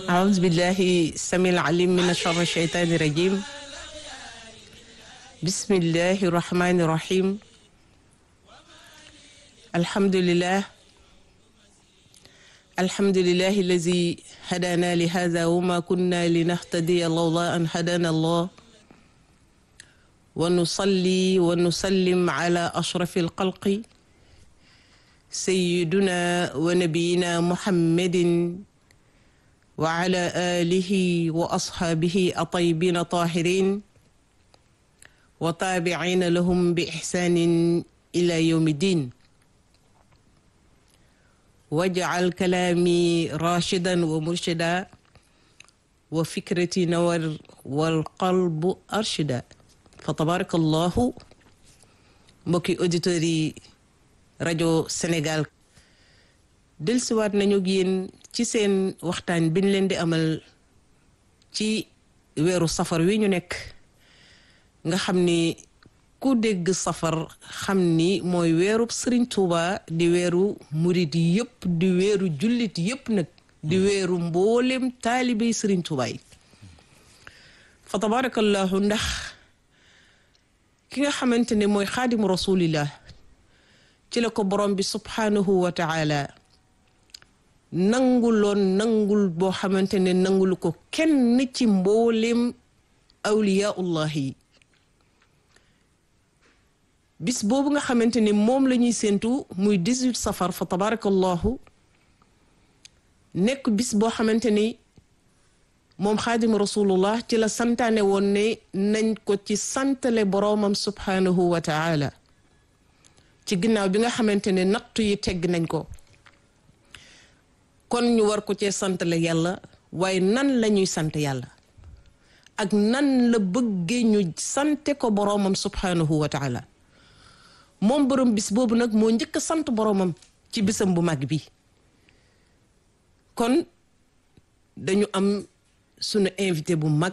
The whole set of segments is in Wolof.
أعوذ بالله السميع العليم من شر الشيطان الرجيم بسم الله الرحمن الرحيم الحمد لله الحمد لله الذي هدانا لهذا وما كنا لنهتدي لولا أن هدانا الله ونصلي ونسلم على أشرف الخلق سيدنا ونبينا محمد وعلى آله وأصحابه الطيبين الطاهرين وتابعين لهم بإحسان إلى يوم الدين واجعل كلامي راشدا ومرشدا وفكرتي نور والقلب أرشدا فتبارك الله mbokki auditeurs yi rajo Sénégal dellusiwaat nañu ak yéen ci seen waxtaan biñ leen di amal ci weeru safar wi ñu nekk nga xam ni ku dégg safar xam ni mooy weeru Sëriñ Tuuba di weeru murit yëpp di weeru jullit yëpp nag di weeru mboolem taalibey Sëriñ Tuuba yi fa tabarakallahu ndax ki nga xamante ne mooy xaadimu rasulillah ci la ko borom bi subhanahu wa taala nanguloon nangul boo xamante ne nangulu ko kenn ci mboolem awliyaullah yi bis boobu nga xamante ne moom la ñuy séentu muy 18 safar fa tabarakallahu nekk bis boo xamante ni moom xaadim rasulullah ci la santaane woon ne nañ ko ci santale boroomam subhanahu wa taala ci ginnaaw bi nga xamante ne nattu yi tegg nañ ko kon ñu war ko cee santale yàlla waaye nan la ñuy sant yàlla ak nan la bëggee ñu sante ko boroomam subhanahu wa taala moom borom bis boobu nag moo njëkk a sant boroomam ci bisam bu mag bi kon dañu am sunu invité bu mag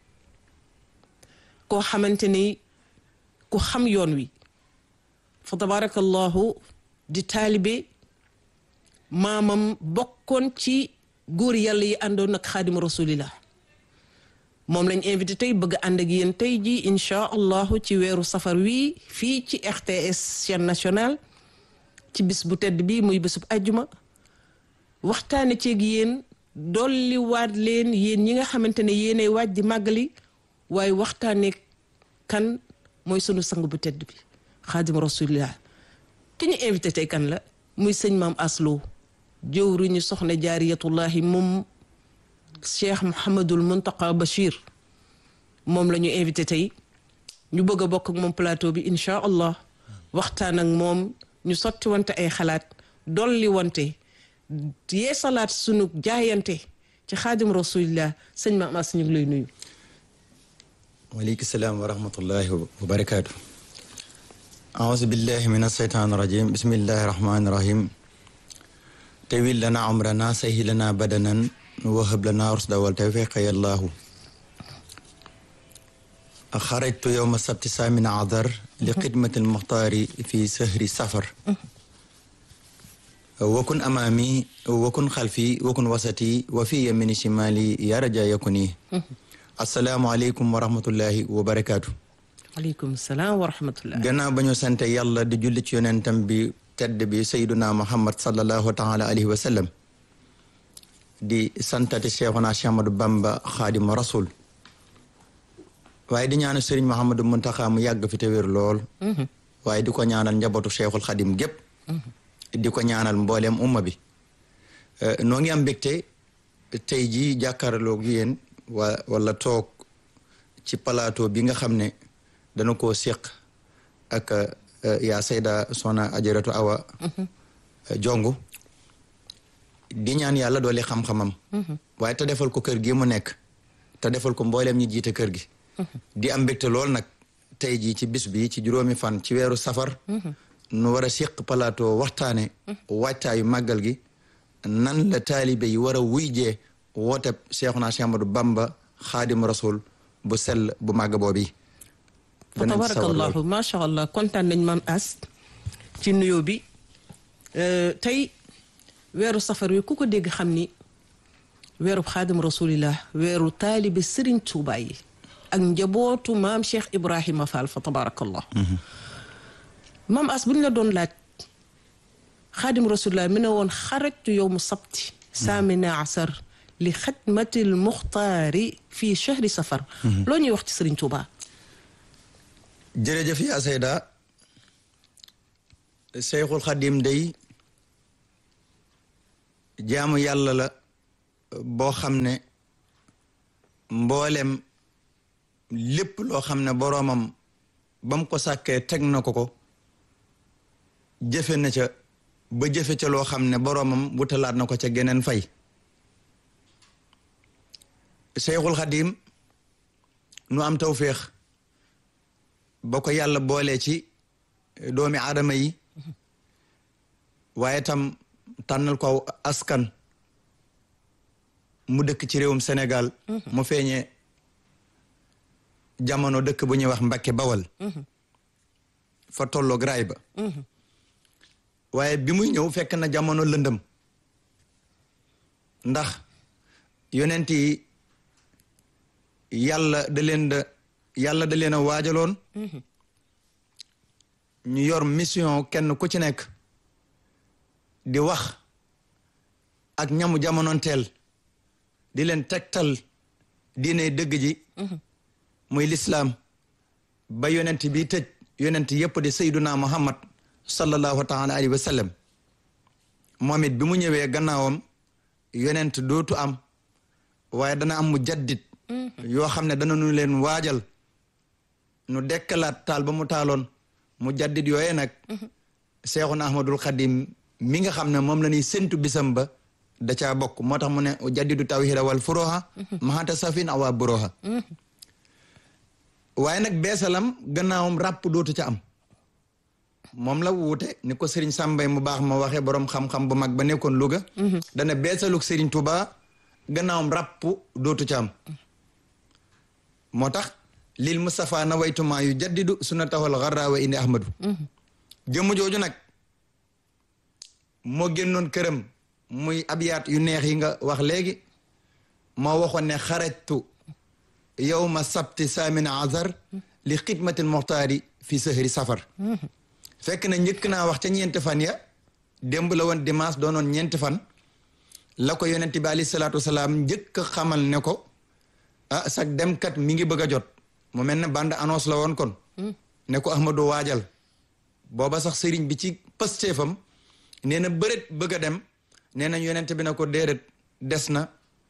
koo xamante ni ku xam yoon wi fa tabarakallahu di taalibe maamam bokkoon ci góor yàlla yi àndoon ak xaadima rasulillah moom lañ invité tey bëgg ànd ak yéen tey ji inchaa allahu ci weeru safar wii fii ci RTS chaîne nationale ci bis bu tedd bi muy bésub ajjuma waxtaane ceeg yéen dolli waat leen yéen ñi nga xamante ne yéenay waaj di màggali waaye waxtaane kan mooy sunu sang bu tedd bi xaadima rasulillah ki ñu invité tey kan la muy sëñ maam aslo jëwriñu soxna jaariyatullahi moom cheikh Mouhamadul Muntaqa Bachir moom la ñu invité tey ñu bëgg a bokk ak moom plateau bi incha allah waxtaan ak moom ñu sotti wante ay xalaat dolli wante yee salaat sunu jaayante ci xaadim rasulillah sëñ maam as ñu ngi lay nuyu. waaleykum salaam wa rahmatullahi wa barakaatu. aouzu billahi min asheytaan rajim bismillahi rahmani rahim. tawil lana umrana sahi lana badanan wahab lana rusda wal tawfiqa yallahu xarajtu yowma sabti samin adar li xidmati almuxtaari fi sahri safar wakun amaami wakun xalfi wakun wasati wa fi yamini shimali ya raja yakuni asalaamualeykum wa rahmatullahi wa barakaatu aleykum salaam wa rahmatullah gannaaw ba ñu sante yàlla di julli ci yonentam bi tedd bi sayduna muhammad sallallahu taala alayhi wa sallam di santati cheikhuna Cheikh Ahmadou Bamba xaadima rasul waaye di ñaanal sëriñ Mouhamadou Muntaxa mu yàgg fi te wér lool waaye di ko ñaanal njabootu cheikhul xadim gépp di ko ñaanal mbooleem umma bi noo ngi am mbégte tey jii jàkkaarloog yéen wa wala toog ci plateau bi nga xam ne dana koo séq ak yaa sayda sona ajaratu awa jongu di ñaan yàlla doole xam-xamam waaye te defal ko kër gi mu nekk te defal ko mbooleem ñi jiite kër gi di am mbégte lool nag tey jii ci bis bi ci juróomi fan ci weeru safar nu war a séq plateau waxtaane waajtaayu màggal gi nan la taalibe yi war a wuy jee wooteb Seexuna Séex Ahmadu Bamba xaadim rasul bu sell bu màgg boobi fa tabarakallahu macha allah kontaan nañ maam as ci nuyoo bi tey weeru safar wi ku ko dégg xam ni weeru xaadim rasulillah weeru taalibe sëriñ Tuuba yi ak njabootu maam Cheikh Ibrahima Fall fa tabarakallah maam as bu ñu la doon laaj xaadim rasulillah mi ne woon xarajtu yow mu sabti saamina asar li xidmatil muxtaari fii chahri safar loo ñuy wax ci sëriñ Tuuba jërëjëf yaa Seyda Seyxul Xadim day jaamu yàlla la boo xam ne mboolem lépp loo xam ne boroomam ba mu ko sàkkee teg na ko ko jëfe na ca ba jëfe ca loo xam ne boroomam wutalaat na ko ca geneen fay Seyxul Xadim nu am tawféex ba ko yàlla boolee ci doomi aadama yi waaye tam tànnal ko askan mu dëkk ci réewum Sénégal mu feeñee jamono dëkk bu ñuy wax Mbakke Bawal fa tolloog raay ba waaye bi muy ñëw fekk na jamono lëndëm ndax yonent yi yàlla da leen da yàlla da leen a waajaloon ñu yor mission kenn ku ci nekk di wax ak ñamu jamonoonteel di leen tegtal diine dëgg ji muy lislaam ba yonent bi tëj yonent yépp di sayduna muhammad sallallahu taala alayhi wa sallam moom it bi mu ñëwee gannaawam yonent dootu am waaye dana am mu jaddit yoo xam ne dana nu leen waajal nu dekkalaat taal ba mu taaloon mu jaddit yooye nag seexuna ahmadul xadim mi nga xam ne moom la ñuy séntu bisam ba da caa bokk moo tax mu ne jaddidu tawhida wal furoha mahata safin awa buroha waaye nag beesalam gannaawam ràpp dootu ca am moom la wuute ni ko Serigne Sambay mu baax ma waxee borom xam-xam bu mag ba nekkoon Louga dana beesaluk Serigne Touba gannaawam ràpp dootu ca am moo tax lil Mustafa na waytumaa yu jaddidu sunnatahul garrawa indi ahmadu jëmm jooju nag moo génnoon këram muy abiyaat yu neex yi nga wax léegi moo waxoon ne xarajtu yowma sabti saamina azar li xidmatil muxtaari fi sahri safar fekk na njëkk naa wax ca ñeenti fan ya démb la woon dimanche doonoon ñeenti fan la ko yonent bi alayhi salaatu wasalaam njëkk a xamal ne ko ah sag demkat mi ngi bëgg a jot mu mel ne bande annonce la woon kon ne ko Ahmadu waajal booba sax sëriñ bi ci pëstéefam nee na bëreet bëgg a dem nee na yonent bi na ko déedéet des na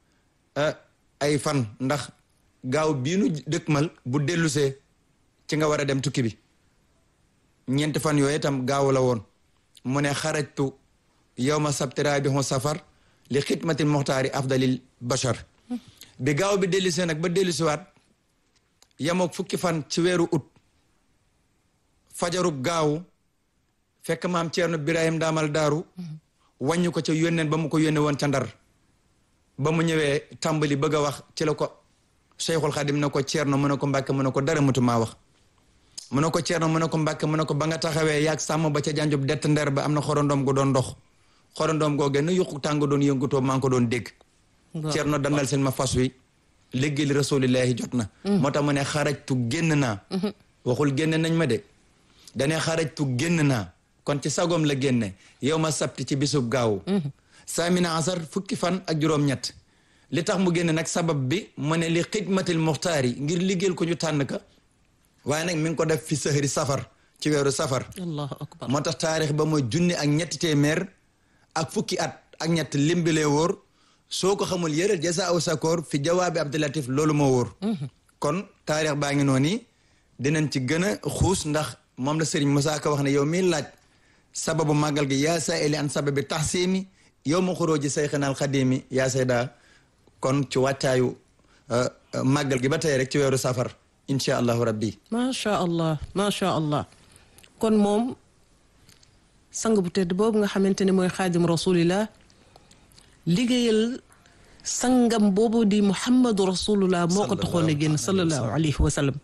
ay fan ndax gaaw bii nu dëkkmal bu dellusee ci nga war a dem tukki bi ñeenti fan yooyu itam gaaw la woon mu ne xarajtu yawma sabti rabihu safar li xidmatil muxtaari afdalil bashar bi gaaw bi dellusee nag ba dellusiwaat yamook fukki fan ci weeru ut fajarub gaaw fekk maam Ceerno Birahim daamal daaru wàññi ko ca yónneen ba mu ko yónne woon ca ndar ba mu ñëwee tàmbali bëgg a wax ci la ko Cheikhul Xadim ne ko Ceerno mu ne ko Mbàkke mu ne ko dara mutumaa wax mu ne ko Ceerno mu ne ko Mbàkke mu ne ko ba nga taxawee yaag sàmm ba ca janjub dett ndeer ba am na xorondoom gu doon dox xorondoom goo genn yuqu tàng doon yëngutoo maa ngi ko doon dégg Ceerno dandal seen ma fas wi léegi li rasulillahi jot na moo tax mu ne xarajtu génn naa waxul génn nañ ma de dane xarajtu génn naa kon ci sagoom la génne yow ma sabti ci bisub gaaw saamina asar fukki fan ak juróom-ñett li tax mu génne nag sabab bi mu ne li xidmatil muxtaar yi ngir liggéeyal ko ñu tànn ka waaye nag mi ngi ko def fi sëhri safar ci weeru safar allahu akbar moo tax taarix ba mooy junni ak ñetti téeméer ak fukki at ak ñett limbilee wóor soo ko xamul yëral jasa aw sakoor fi jawaabi abdulatif loolu moo wóor kon taarix baa ngi noonu dinañ ci gën a xuus ndax moom la sëriñ Moussa Ka wax ne yow mi laaj sababu màggal gi yaa sa eli an sababi taxsimi yow ma xuróoji sayxinaal xadimi yaa sayda kon ci wàccaayu màggal gi ba tey rek ci weeru safar incha allahu rabbi macha allah macha allah kon moom sang bu tedd boobu nga xamante ne mooy xaadim rasulillah liggéeyal sangam boobu di muhammadu rasulullah moo ko taxoon a génn sallallahu alayhi wa sallam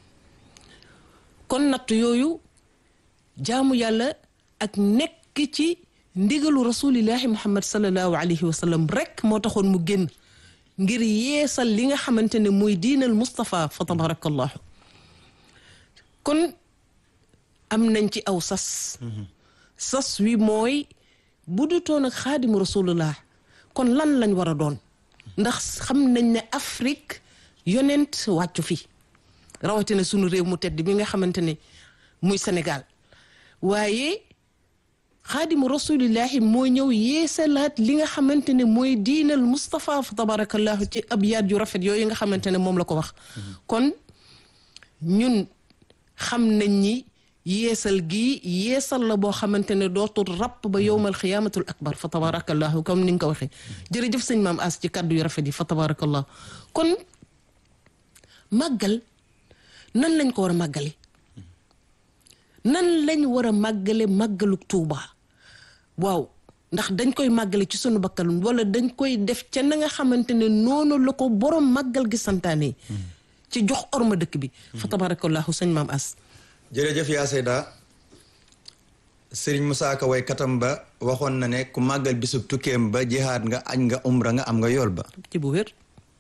kon natt yooyu jaamu yàlla ak nekk ci ndigalu rasulillahi muhammad sallallahu alayhi wa sallam rek moo taxoon mu génn ngir yeesal li nga xamante ne mooy diinal Moustapha fa tabarakallahu kon am nañ ci aw sas sas wi mooy bu du toon ak xaadimu rasulullah kon lan lañ war a doon ndax xam nañ ne Afrique yonent wàccu fi rawatina sunu réew mu tedd bi nga xamante ne muy Sénégal waaye xaadimu rasulillahi mooy ñëw yeesalaat li nga xamante ne mooy diinal Moustapha fa tabarakallahu ci abyaat yu rafet yooyu nga xamante ne moom la ko wax kon ñun xam nañ ni yeesal gi yeesal la boo xamante ne dootul rapp ba yowmal xiyaamatul akbar fa tabarakallahu comme ni nga ko waxee jërëjëf sëñ maam as ci kàddu yu rafet yi fa tabarakallahu kon màggal nan lañ ko war a màggale nan lañ war a màggale màggalu tuuba waaw ndax dañ koy màggale ci sunu bakkal wala dañ koy def ca na nga xamante ne noonu la ko borom màggal gi santaane ci jox orma dëkk bi fa tabarakallahu sëñ maam as jërëjëf yaa Seyda sëriñ Musaa Ka way katam ba waxoon na ne ku màggal bisub tukkeem ba jihaad nga añ nga umra nga am nga yool ba ci bu wér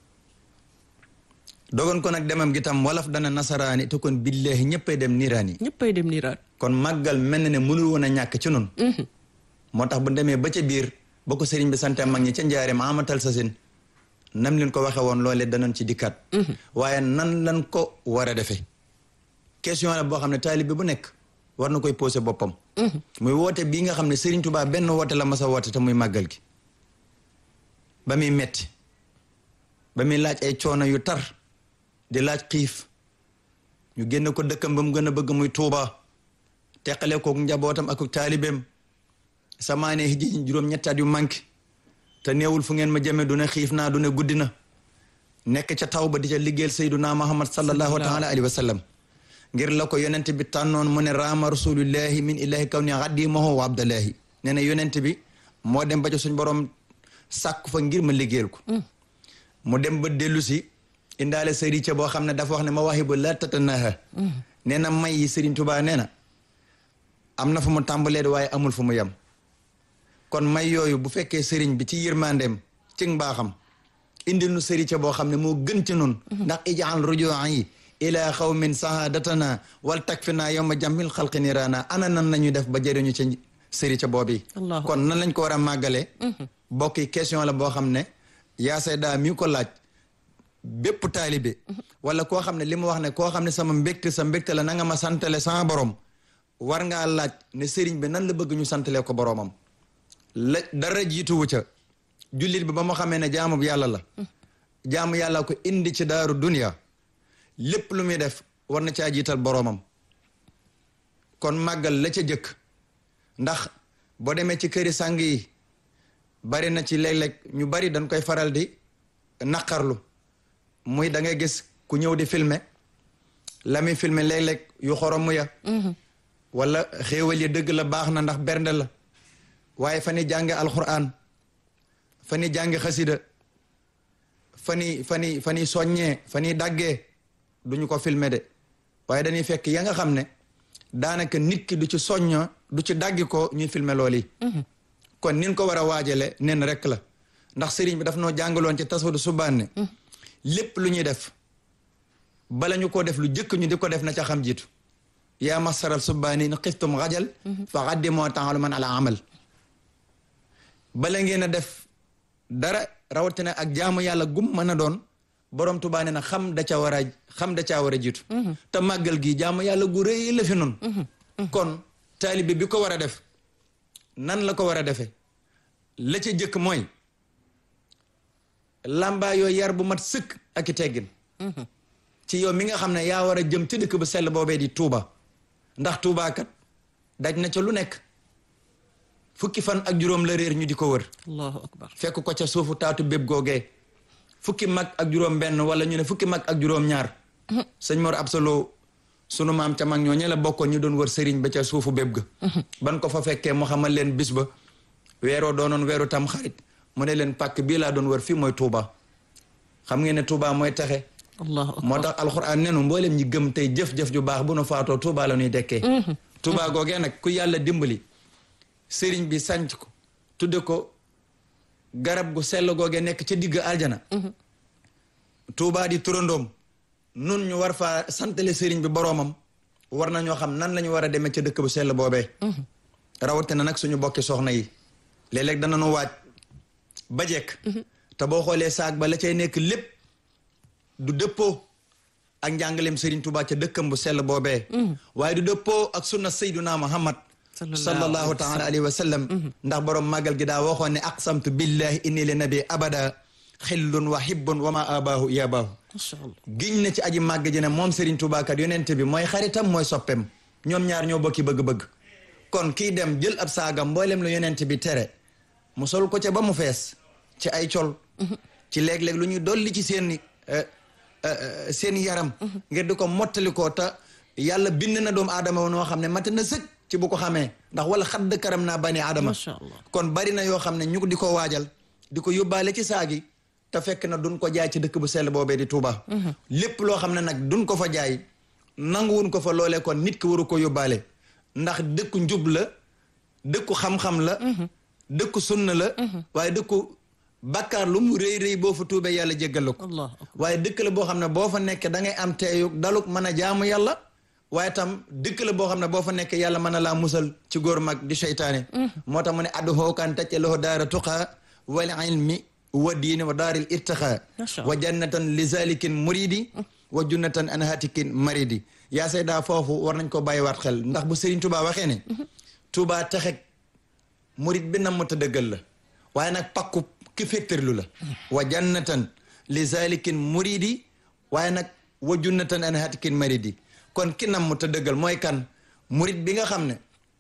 dogon ko nag demam gi tam wolof dana nasaraani te kon billaahi ñëppay dem niiraani ñëppay dem niiraan kon màggal mel na ne mënul woon a ñàkk ci nun moo tax bu demee ba ca biir ba ko sëriñ bi sante mag ñi ca njaareem amatal sa sin nam leen ko waxe woon loolee danañ ci dikkat waaye nan lan ko war a defee question la boo xam ne taalibe bu nekk war na koy posé boppam muy woote bii nga xam ne Serigne Touba benn woote la mas a woote te muy màggal gi ba muy metti ba muy laaj ay coono yu tar di laaj xiif ñu génn ko dëkkam ba mu gën a bëgg muy Touba teqale ko njabootam ak taalibeem samaane hijji juróom ñetti at yu manqué te neewul fu ngeen ma jëme du ne xiif naa du ne guddi na nekk ca taw ba di ca liggéeyal Seyduna Muhammad sallallahu taala alayhi wa sallam ngir la ko yonent bi tànnoon mu ne raama rasulillahi min ilahi kaw ni xaddimahu wa abdallahi nee na yonent bi moo dem ba ci suñ borom sàkku fa ngir ma liggéeyal ko mu dem ba dellu si indaale sëriñ ca boo xam ne dafa wax ne ma wahibu la tatanaha nee na may yi Sëriñ Tuubaa nee na am na fu mu tàmbalee di waaye amul fu mu yem kon may yooyu bu fekkee sëriñ bi ci yërmandeem ci mbaaxam indil nu sëriñ ca boo xam ne moo gën ci nun ndax ijaal rujuan yi ila xawmin sahadatana wal takfina yowma jamil xalqi nirana ana nan nañuy def ba jëriñu ca sëri ca boobi kon nan lañ ko war a màggale bokk yi question la boo xam ne yaa sayda mi ko laaj bépp taalibe wala koo xam ne li mu wax ne koo xam ne sama mbégte sa mbégte la na nga ma santale sama borom war ngaa laaj ne sëriñ bi nan la bëgg ñu santale ko boromam la dara jiituwu ca jullit bi ba mu xamee ne jaamu yàlla la jaamu yàlla ko indi ci daaru dunia lépp lu muy def war na caa jiital boroomam kon màggal la ca jëkk ndax boo demee ci këri sàng yi bari na ci léeg-léeg ñu bari dañ koy faral di naqarlu muy da ngay gis ku ñëw di filmer la muy filmer léeg-léeg yu xoromu ya wala xéewal yi dëgg la baax na ndax bernde la waaye fa ni jànge alquran fa ni jànge xasida fa ni fa ni fa ni soññee fa ni daggee duñu ko filmer de waaye dañuy fekk ya nga xam ne daanaka nit ki du ci soñño du ci daggi ko ñuy filmer loolu yi kon nin ko war a waajale nen rek la ndax sëriñ bi daf noo jàngaloon ci tasawdu subaan ne lépp lu ñuy def bala ñu ko def lu jëkk ñu di ko def na ca xam jiitu yaa masaral subbaani na xiftum xajal fa xaddimoo taalu man ala amal bala ngeen a def dara rawatina ak jaamu yàlla gum mën a doon borom Tuubaa nee na xam da ca war a xam da caa war a jiitu te màggal gi jaamu yàlla gu rëy la fi nun kon taalibe bi ko war a def nan la ko war a defee la ca jëkk mooy lambaa yooyu yar bu mat sëkk ak i teggin ci yow mi nga xam ne yaa war a jëm ci dëkk bu sell boobee di Tuuba ndax Tuuba kat daj na ca lu nekk fukki fan ak juróom la réer ñu di ko wër allahu akbar fekk ko ca suufu taatu béb googee fukki mag ak juróom benn wala ñu ne fukki mag ak juróom ñaar sëñ Mor Absolo sunu maam ca mag ñoo ñe la bokkoon ñu doon wër sëriñ ba ca suufu béb ga ban ko fa fekkee mu xamal leen bis ba weeroo doonoon weeru tam xarit mu ne leen pàkk bii laa doon wër fii mooy Touba xam ngeen ne Touba mooy taxe allahu akbar moo tax alxuraan nenu mboolem ñi gëm tey jëf-jëf ju baax bu nu faatoo Touba la ñuy dekkee Touba googee nag ku yàlla dimbali sëriñ bi sanc ko tudde ko garab gu sell googee nekk ca digg aljana Touba di turandoom nun ñu war faa santale sëriñ bi boroomam war na ñoo xam nan la ñu war a demee ca dëkk bu sell boobee rawatina nag suñu bokki soxna yi léeg-léeg dana nu waaj ba jekk te boo xoolee saag ba la cay nekk lépp du dëppoo ak njàngaleem Serigne Touba ca dëkkam bu sell boobee waaye du dëppoo ak sunna sayduna Muhammad sallallahu taala alayhi wa sallam ndax borom màggal gi daa waxoon ne aqsamtu billahi inni li nabi abada xillun wa hibbun wa ma abaahu yabaahu macha allah giñ na ci aji màgg ji ne moom Serigne Touba kat yonente bi mooy xaritam mooy soppem ñoom ñaar ñoo bokki bëgg-bëgg kon kii dem jël ab saagam mboolem lu yonente bi tere mu sol ko ca ba mu fees ci ay col ci léeg-léeg lu ñuy dolli ci seen seen yaram ngir di ko mottali ko te yàlla bind na doomu aadama noo xam ne mat na sëkk ci bu ko xamee ndax wala xadd karam naa bani aadama macha allah kon bari na yoo xam ne ñu di ko waajal di ko yóbbaale ci saagi te fekk na duñ ko jaay ci dëkk bu sell boobee di Touba. lépp loo xam ne nag duñ ko fa jaay nanguwuñ ko fa loolee kon nit ki waru ko yóbbaale ndax dëkku njub la dëkku xam-xam la dëkku sunna la waaye dëkku bàkkaar lu mu rëy rëy boo fa tuubee yàlla jéggal la ko allah waaye dëkk la boo xam ne boo fa nekkee da ngay am teeyug daluk mën a jaamu yàlla waaye tam dëkk la boo xam ne boo fa nekkee yàlla mën a laa musal ci góor mag di seytaane moo tax mu ne addu hookaan tacce loxo daara tuqaa wal ilmi wa diini wa daaril irtiqaa Masha Allah. wa jannatan li zalikin muridi wa junnatan an hatikin maridi yaa sayda foofu war nañ ko bàyyiwaat xel ndax bu Serigne Touba waxee ne Touba texeg murid bi nam ta dëggal la waaye nag pakku ki féttarlu la wa jannatan li zalikin muridi waaye nag wa junnatan an hatikin maridi kon ki nam ta dëggal mooy kan murid bi nga xam ne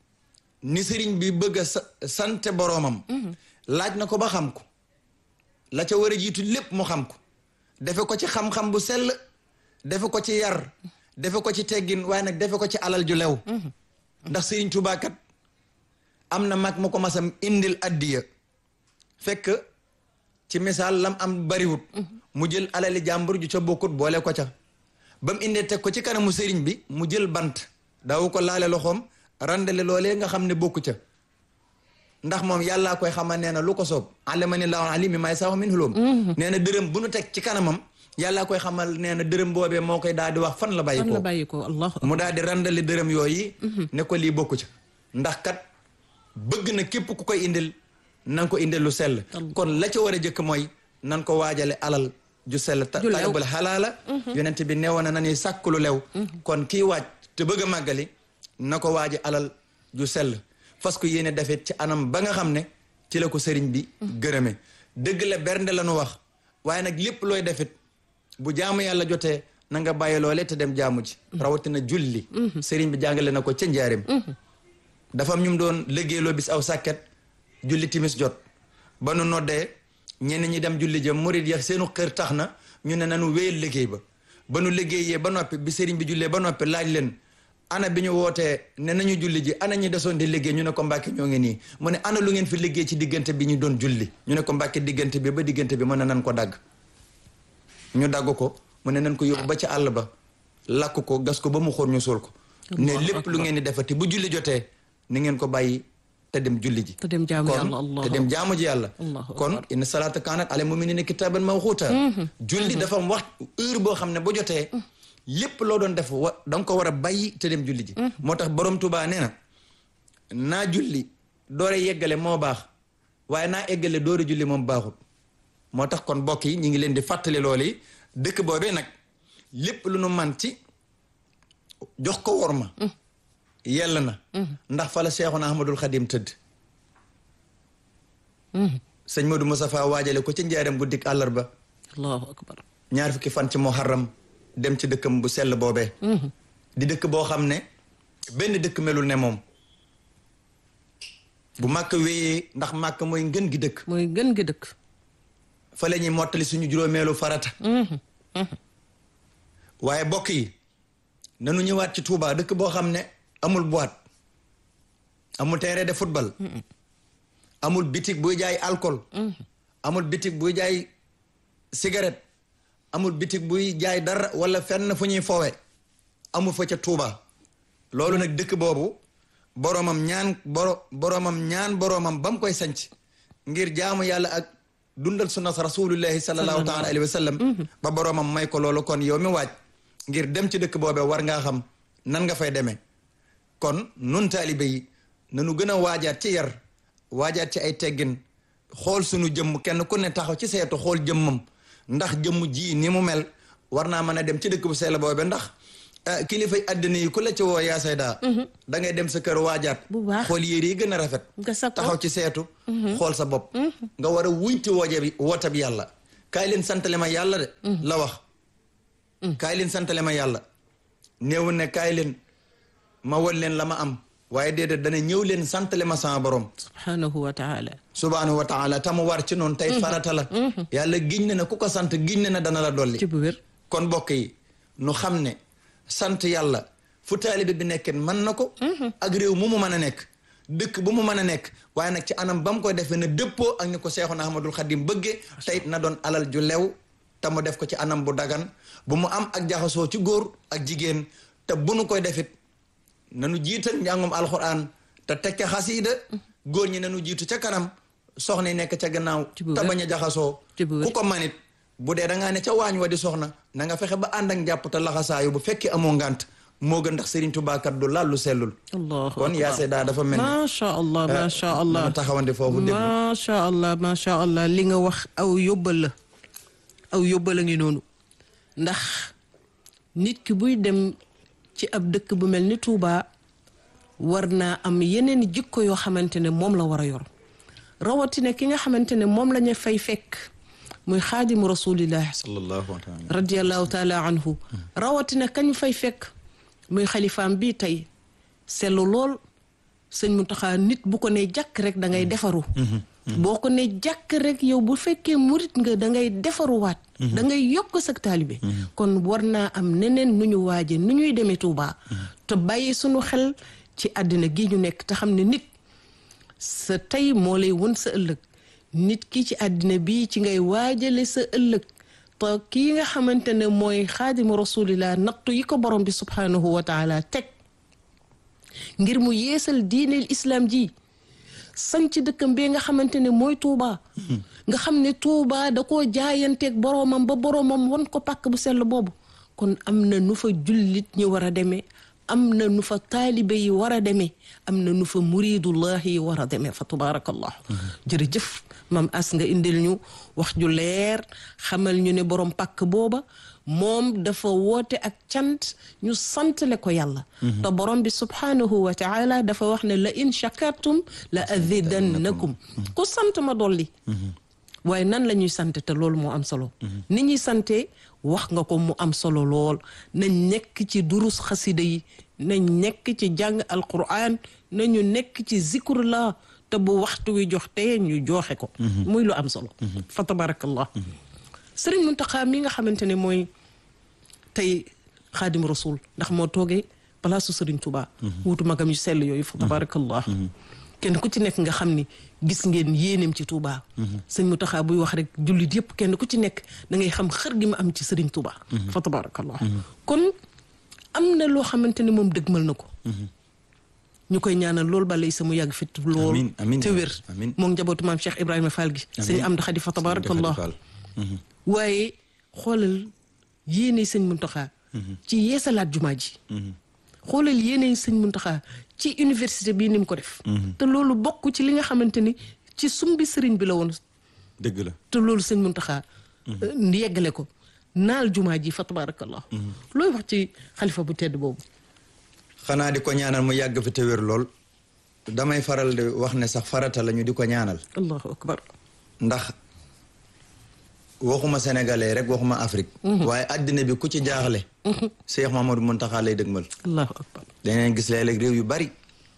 ni sëriñ bi bëgg a sa- sante boroomam laaj na ko ba xam ko la ca war a jiitu lépp mu xam ko defe ko ci xam-xam bu sell defe ko ci yar defe ko ci teggin waaye nag defe ko ci alal ju lew ndax sëriñ Tuubaa kat am na mag mu ko masam indil addiya fekk ci misaal lam am bariwut mu jël alali jàmbur ju ca bokkut boole ko ca ba mu indee teg ko ci kanamu sëriñ bi mu jël bant daawu ko laale loxoom randale loolee nga xam ne bokku ca ndax moom yàllaa koy xamal nee na lu ko soob alama ni laahu alimi may sax min hulum nee na dërëm bu nu teg ci kanamam yàllaa koy xamal nee na dërëm boobee moo koy daal di wax fan la bàyyi fan ko la bàyyi ko allah mu daal di randali dërëm yooyu ne ko lii bokku ca ndax kat bëgg na képp ku koy indil nan ko indil lu sell kon la ca war a jëkk mooy nan ko waajale alal ju sell ta Ju lew. talibul xalaala yonent bi neewoon na nañuy sàkk lu lew kon kii waaj te bëgg a màggali na ko waaji alal ju sell fas ko yéene defet ci anam ba nga xam ne ci la ko sëriñ bi gërëme dëgg la bernde la nu wax waaye nag lépp looy defit bu jaamu yàlla jotee na nga bàyyi loole te dem jaamu ji rawatina julli sëriñ bi jàngale na ko ca njaarim dafa am ñu mu doon liggéeyloo bis aw sàkket julli timis jot ba nu noddee ñenn ñi dem julli jëm murid ya seenu xër tax na ñu ne nanu wéyal liggéey ba ba nu liggéeyee ba noppi bi sëriñ bi jullee ba noppi laaj leen ana bi ñu wootee ne nañu julli ji ana ñi desoon di liggéey ñu ne ko mbàkke ñoo ngi nii mu ne ana lu ngeen fi liggéey ci diggante bi ñu doon julli ñu ne ko mbàkke diggante bi ba diggante bi mën na nan ko dagg ñu dagg ko mu ne nan ko yóbbu ba ci àll ba lakk ko gas ko ba mu xóor ñu suul ko ne Allahu lépp lu ngeen di defati bu julli jotee ni ngeen ko bàyyi te dem julli ji te dem jaamu kon yàlla allah te dem jaamu ji yàlla Allahu kon inna salaata kaanat ala muminina kitaaban mawquuta julli dafa am wax heure boo xam ne bu jotee lépp loo doon def wa da nga ko war a bàyyi te dem julli ji moo tax borom Tuubaa nee na naa julli doore yeggale moo baax waaye naa eggale doore julli moom baaxul moo tax kon mbokk yi ñu ngi leen di fàttali loolu yi dëkk boobee nag lépp lu nu man ci jox ko worma yell na ndax fa la Seexuna Ahmadul Xadim tëdd sëñ Modou Moustapha waajale ko ci njaaram guddik àllarba allahu akbar ñaar fukki fan ci muharram dem ci dëkkam bu sell boobee di dëkk boo xam ne benn dëkk melul ne moom bu màkk wéyee ndax màkk mooy ngën gi dëkk mooy gën gi dëkk fa la ñuy mottali suñu juróomeelu farata waaye bokk yi nanu ñëwaat ci Touba dëkk boo xam ne amul boîte amul terrain de football amul bitig buy jaay alcool amul bitig buy jaay cigarette amul bitig buy jaay dara wala fenn fu ñuy fowe amul fa ca Touba loolu nag dëkk boobu boroomam ñaan boro boroomam ñaan boroomam ba mu koy sanc ngir jaamu yàlla ak dundal sunna rasulullahi sallallahu taala alayhi wa sallam ba boroomam may ko loolu kon yow mi waaj ngir dem ci dëkk boobee war ngaa xam nan nga fay demee kon nun taalibe yi nanu gën a waajaat ci yar waajaat ci ay teggin xool sunu jëmm kenn ku ne taxaw ci seetu xool jëmmam ndax jëmm ji ni mu mel war naa mën a dem ci dëkk bu sell boobe ndax kilifay àddina yi ku la ci woo yaa sayda da ngay dem sa kër waajaat bu baax xool yére yi gën a rafet nga sa ko taxaw ci seetu xool sa bopp nga war a wuñti wooje bi woote bi yàlla kaay leen santale ma yàlla de la wax kaay leen santale ma yàlla néew ne kaay leen ma won leen la ma am waaye déedéet dana ñëw leen santale ma sama borom subhanahu wa taala subhanahu wa taala tamu war ci noonu tey farata la yàlla giñ ne na ku ko sant giñ ne na dana la dolli ci bu wér kon mbokk yi nu xam ne sant yàlla fu taalibe bi nekkee mën na ko ak réew mu mu mën a nekk dëkk bu mu mën a nekk waaye nag ci anam ba mu koy defee na dëppoo ak ni ko Seexuna Ahmadul Xadim bëggee teyit na doon alal ju lew te mu def ko ci anam bu dagan bu mu am ak jaxasoo ci góor ak jigéen te bu nu koy defit nanu jiital njàngum alxuraan te teg ca xasiida góor ñi nanu jiitu ca kanam soxna yi nekk ca gannaaw Ci bu te wér. bañ a jaxasoo Ci bu wér. ku ko manit bu dee da ngaa ne ca waañ wa di soxna na nga fexe ba ànd ak njàpp te laxasaayu bu fekkee amoo ngant moo gën ndax Serigne Touba kat du laal lu sellul allahu kon yaa akbar seedaa dafa mel ni macha allah macha allah nanu taxawante foofu déglu macha allah macha allah li nga wax aw yóbbal la aw yóbbal a ngi noonu ndax nit ki buy dem ci ab dëkk bu mel ni Touba war naa am yeneen jikko yoo xamante ne moom la war a yor rawatina ki nga xamante ne moom la ñu fay fekk muy xaadimu rasulillah sallallahu alayhi radiallahu taala anhu rawatina kañ fay fekk muy xalifaam bii tey sellu lool sëñ Muntaxa nit bu ko ne jàkk rek da ngay defaru boo ko ne jàkk rek yow bu fekkee murit nga da ngay defaruwaat da ngay yokk sa taalibe kon war naa am neneen nu ñu waaje nu ñuy demee Tuubaa te bàyyi sunu xel ci àddina gi ñu nekk te xam ne nit sa tey moo lay won sa ëllëg nit ki ci àddina bi ci ngay waajale sa ëllëg te kii nga xamante ne mooy xaadimu rasulillah nattu yi ko borom bi subhanahu wa taala teg ngir mu yeesal diineel islam ji sanc dëkkam bee nga xamante ne mooy Touba. nga xam ne Touba da koo jaayanteeg boromam ba boromam won ko pàkk bu sell boobu kon am na nu fa jullit ñi war a demee am na nu fa taalibe yi war a demee am na nu fa muridullahi yi war a demee fa tabaarakallah jërëjëf maam as nga indil ñu wax ju leer xamal ñu ne borom pàkk booba moom dafa woote ak cant ñu santale ko yàlla te borom bi subhanahu wa taala dafa wax ne la in shakartum la azidannakum ku sant ma dolli waaye nan la ñuy sante te loolu moo am solo ni ñuy sante wax nga ko mu am solo lool nañ nekk ci durus xasida yi nañ nekk ci jàng alquran nañu nekk ci zikrullah te bu waxtu wi jox te ñu joxe ko muy lu am solo fa tabarakallah sëriñ Muntaxa mi nga xamante ne mooy tey xaadim rasul ndax moo toogee palaasu sëriñ Tuubaa wuutu magam yu sell yooyu fa tabarakallah kenn ku ci nekk nga xam ni gis ngeen yéeneem ci Touba. sëñ Muntaxa buy wax rek jullit yëpp kenn ku ci nekk da ngay xam xër gi ma am ci sëriñ Touba. fa tabarakallah kon am na loo xamante ne moom dëgmal na ko. ñu koy ñaanal lool balay sa mu yàgg fit lool. amiin amiin te wér amiin moom njabootu maam Cheikh Ibrahima Fall gi. sëñ Amdu Xadi fa tabarakallah waaye xoolal yéene sëñ Muntaxa ci yeesalaat jumaa ji. xoolal yéene sëñ Muntaxa ci université bii ni mu ko def. te loolu bokk ci li nga xamante ni ci sumbi sëriñ bi la woon. dëgg la te loolu sëñ Muntaxa yeggale ko naal jumaa ji fa tabarakallah looy wax ci xalifa bu tedd boobu. xanaa di ko ñaanal mu yàgg fi te wér lool damay faral di wax ne sax farata la ñu di ko ñaanal. allahu akbar. ndax waxuma sénégalais rek waxuma Afrique. waaye addina bi ku ci jaaxle. Cheikh Mamadou Muntaxa lay dëgmal. allahu akbar. danañ gis léeg-léeg réew yu bari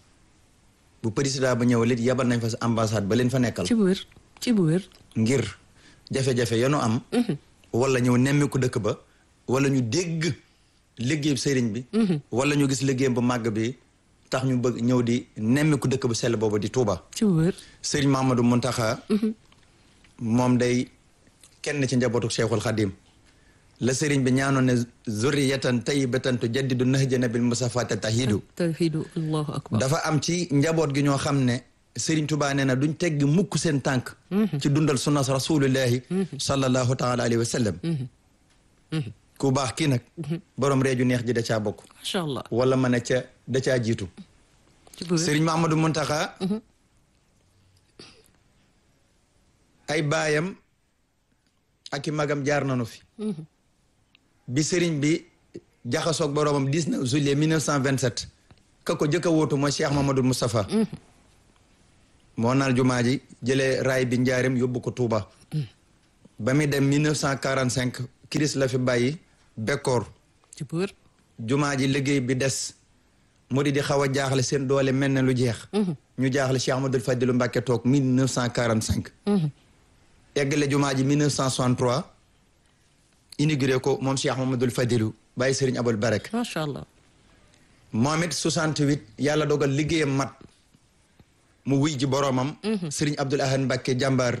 bu président ba ñëw lit yabal nañ fa sa ambassade ba leen fa nekkal. ci bu wér ci bu wér. ngir jafe-jafe yanu am. wala ñëw nemmiku dëkk ba. wala ñu dégg liggéey sëriñ bi. wala ñu gis liggéeyam bu màgg bi tax ñu bëgg ñëw di nemmiku dëkk bu sell boobu di Touba. ci bu wér. sëriñ Mamadou Muntaxa moom day kenn ci njabootu Cheikhul Khadim la sëriñ bi ñaanoon ne zurriyatan tayyibatan tujaddidu nahja nabil musafata tahidu tawhidu allahu akbar. dafa am ci njaboot gi ñoo xam ne Serigne Touba nee na duñ tegg mukk seen tànk ci dundal sunnas rasulillahi sallallahu taala alayhi wa sallam ku baax kii nag borom reeju neex ji da caa bokk macha allah wala ma ne ca da caa jiitu ci bu wér Serigne Mahamadou Muntaxa ay baayam ak i magam jaar nañu fi bi Serigne bi jaxasoog boroomam 19 juillet 1927 ka ko jëkk a wóotu mooy Cheikh Mamadou Moustapha moo naal jumaa ji jëlee raay bi njaarim yóbbu ko Touba ba muy dem 1945 kiris la fi bàyyi bekkoor ci bu wér jumaa ji liggéey bi des mu di di xaw a jaaxle seen doole mel ne lu jeex ñu jaaxle Cheikh Ahmadou Fadilu Mbàkke toog 1945 eggale jumaa ji 1963 inauguré ko moom Cheikh Mamadou Fadilu bàyyi Sëriñ Abul Barek macha allah moom it 68 yàlla dogal liggéeyam mat mu wuy ji boroomam Sëriñ Abdul Ahad Mbàkke jàmbaar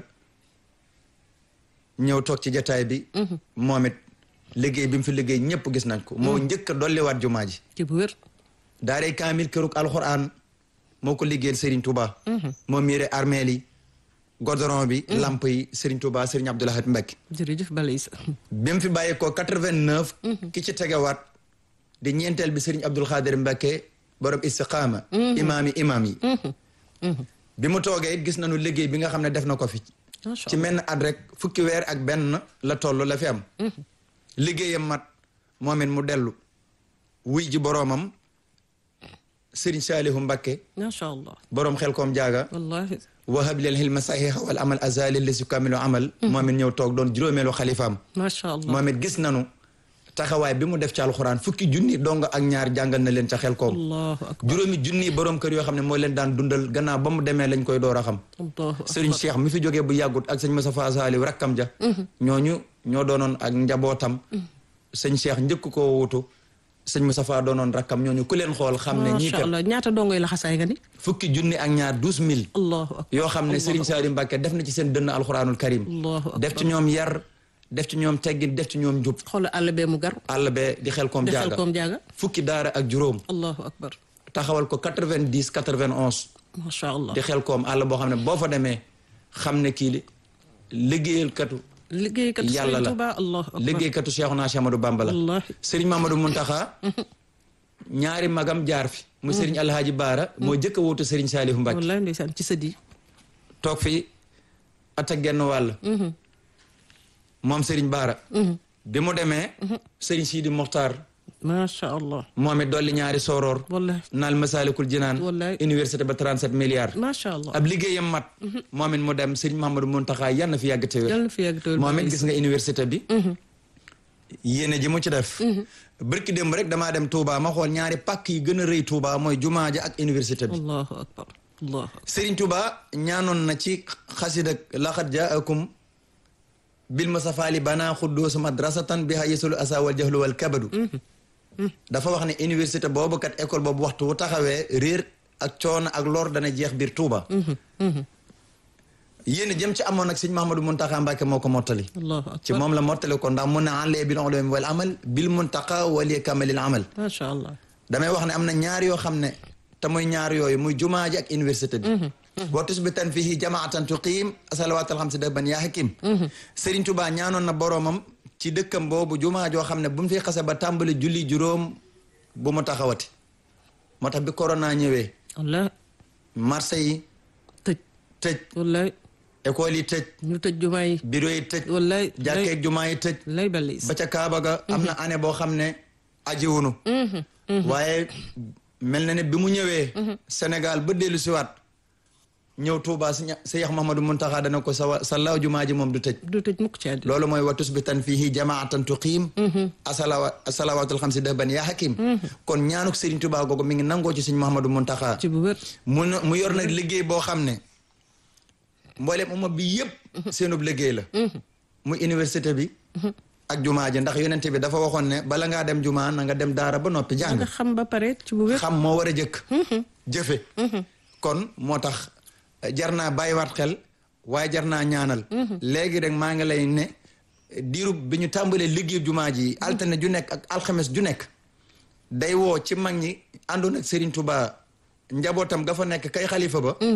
ñëw toog ci jataay bi moom it liggéey bi mu fi liggéey ñëpp gis nañ ko moo njëkk a dolliwaat jumaa ji ci bu wér daaray kaamil këruk alxuraan moo ko liggéeyal Serigne Touba. moo miire armeel yi godoron bi lamp yi Serigne Touba Serigne Abdoul Ahad Mbacké jërëjëf Balaïsa bi mu fi bàyyi ko 89 ki ci tegewaat di ñeenteel bi Serigne Abdoul Khadir Mbacké borom istiqaama imaam yi imaam yi bi mu toogee it gis nañu liggéey bi nga xam ne def na ko fi macha ci menn at rek fukki weer ak benn la toll la fi am liggéeyam mat moom it mu dellu wuy ji boroomam Serigne Saalihu Mbacké macha allah boroom xel koom jaaga wallahi wahab lil hilma saxiixa wal amal azali li si kamilu amal moom it ñëw toog doon juróomeelu xalifaam macha allah moom it gis nanu taxawaay bi mu def ci alxuraan fukki junni dong ak ñaar jàngal na leen ca xel koom allahu akbar juróomi junni boroom kër yoo xam ne moo leen daan dundal gannaaw ba mu demee lañ koy door a xam allahu sëriñ Cheikh mi fi jógee bu yàggut ak sëñ Moustapha Saliou rakkam ja ñooñu ñoo doonoon ak njabootam sëñ Cheikh njëkk koo wutu sëñ Moustapha doonoon rakkam ñooñu ku leen xool xam ne ñii macha kat allah ñaata dongoy la xasaay nga ni fukki junni ak ñaar douze mille allahu akbar yoo xam ne Serigne Saliou Mbacké def na ci seen dënn alxuraanul karim allahu akbar def ci ñoom yar def ci ñoom teggin def ci ñoom njub xoolal àll bee mu gar àll bee di xel koom defal jaaga koom jaaga fukki daara ak juróom allahu akbar taxawal ko quatre-vingt-dix quatre-vingt-onze macha allah di xel koom àll boo xam ne boo fa demee xam ne kii li liggéeyalkatu liggéeykat yàlla Sëriñ la Tuuba allahu akbar liggéeykatu Cheikhouna Cheikh Amadou Bamba la wallahi Serigne Mamadou Muntaxa ñaari magam jaar fi mu Serigne Alhaaji Baara moo jëkk a wóotu Serigne Saliou Mbacké wallahi ndeysaan ci sëddi toog fi at ak genn wàll moom Serigne Baara bi mu demee Serigne Sidi Mokhtar macha allah moom it dolli ñaari sooroor wallahi naal Masalikul Jinaan Wallaay. université ba 37 milliards macha allah ab liggéeyam mat moom it mu dem Serigne Mamadou Muntaxa yal na fi yàgg te wér yàlla na fi yàgg tawul moom it gis nga université bi yéene ji mu ci def bërki démb rek damaa dem Touba ma xool ñaari pàkk yi gën a rëy Touba mooy jumaa ja ak université bi allahu akbar allahu akbar Serigne Touba ñaanoon na ci xasida laqad jaakum bil musafaali bana xudduus madrasatan biha yesul asa wal jahlu wal kabadu dafa wax ne université boobu kat école boobu waxtu wu taxawee réer ak coono ak lor dana jeex biir Touba yéen jëm ci amoon nag sëñ Mahamadou Muntaxa Mbàkke moo ko mottali allahu ci akbar moom la mottali ko ndax mun na enlee bil ulumi wal amal bil muntaqa wali kamalil amal macha allah damay wax ne am na ñaar yoo xam ne te muy ñaar yooyu muy jumaa ji ak université bi boo tusbitan fihi jamaatan tuqiim salawaatal xamsi daban yaa hakim Serigne Touba ñaanoon na boroomam ci dëkkam boobu jumaa joo xam ne bu mu fi xase ba tàmbali julli juróom bu mu taxawati moo tax bi corona ñëwee wallahi marché yi tëj tëj wallahi école yi tëj ñu tëj jumaa yi bureau yi tëj wallahi jàkkeeg jumaa yi tëj lay Balaïsa ba ca Kaaba ga am na année boo xam ne ajiwunu waaye mel na ne bi mu ñëwee Sénégal ba dellu siwaat ñëw Touba si Seex Mahamadou Muntaxa dana ko sa sa law jumaa ji moom du tëj du tëj mukk ci àddina loolu mooy wa tusbitan fihi jamaatan tuqiim asalawa asalawaatul xamsi dahban yaa hakim kon ñaanuk Serigne Touba googu mi ngi nangoo ci Sëñ Mahamadou Muntaxa ci bu wér mu na- mu yor nag liggéey boo xam ne mboolem umma bi yëpp seenub liggéey la muy université bi ak jumaa ji ndax yonent bi dafa waxoon ne bala ngaa dem jumaa na nga dem daara ba noppi jàng nga xam ba pare ci bu wér xam moo war a jëkk jëfe kon moo tax jar naa bàyyiwaat xel waaye jar naa ñaanal léegi rek maa ngi lay ne diirub bi ñu tàmbalee liggéey jumaa ji altine ju nekk ak alxames ju nekk day woo ci mag ñi àndoon ak Serigne Touba njabootam ga fa nekk kay xalifa ba